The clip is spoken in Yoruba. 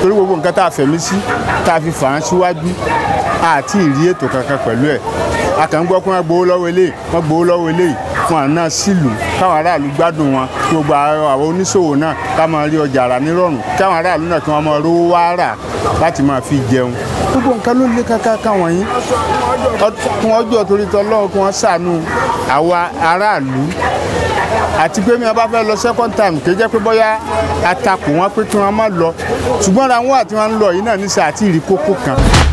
torí gbogbo nǹkan tá a fẹ̀mí sí tá a fi fà á síwájú àti ìrí ètò kankan pẹ̀lú ẹ̀ a kàn ń gbọ́ pé wọ́n gbowó lọ́wọ́ eléyìí wọ́n gbowó lọ́wọ́ eléyìí fún àná sílùú káwọn aráàlú gbádùn wọn kí gbogbo àwọn oníṣòwò náà ká máa rí ọjà rà nírọ̀rùn káwọn aráàlú náà kí wọ́n máa rówó wá rà láti máa fi jẹun gbogbo nǹkan ló lé káká káwọn yín kí wọ́n jọ torí tọ́lọ́run kí wọ́n ṣàánú àwa aráàlú àti pé mi bá fẹ́ lọ second time kì í jẹ́ pé bóyá atakò wọn pé kí wọ́n má lọ ṣùgbọ́n ra wọn àti wọn ń lọ yìí náà níṣẹ́ àti ìrí kókó kan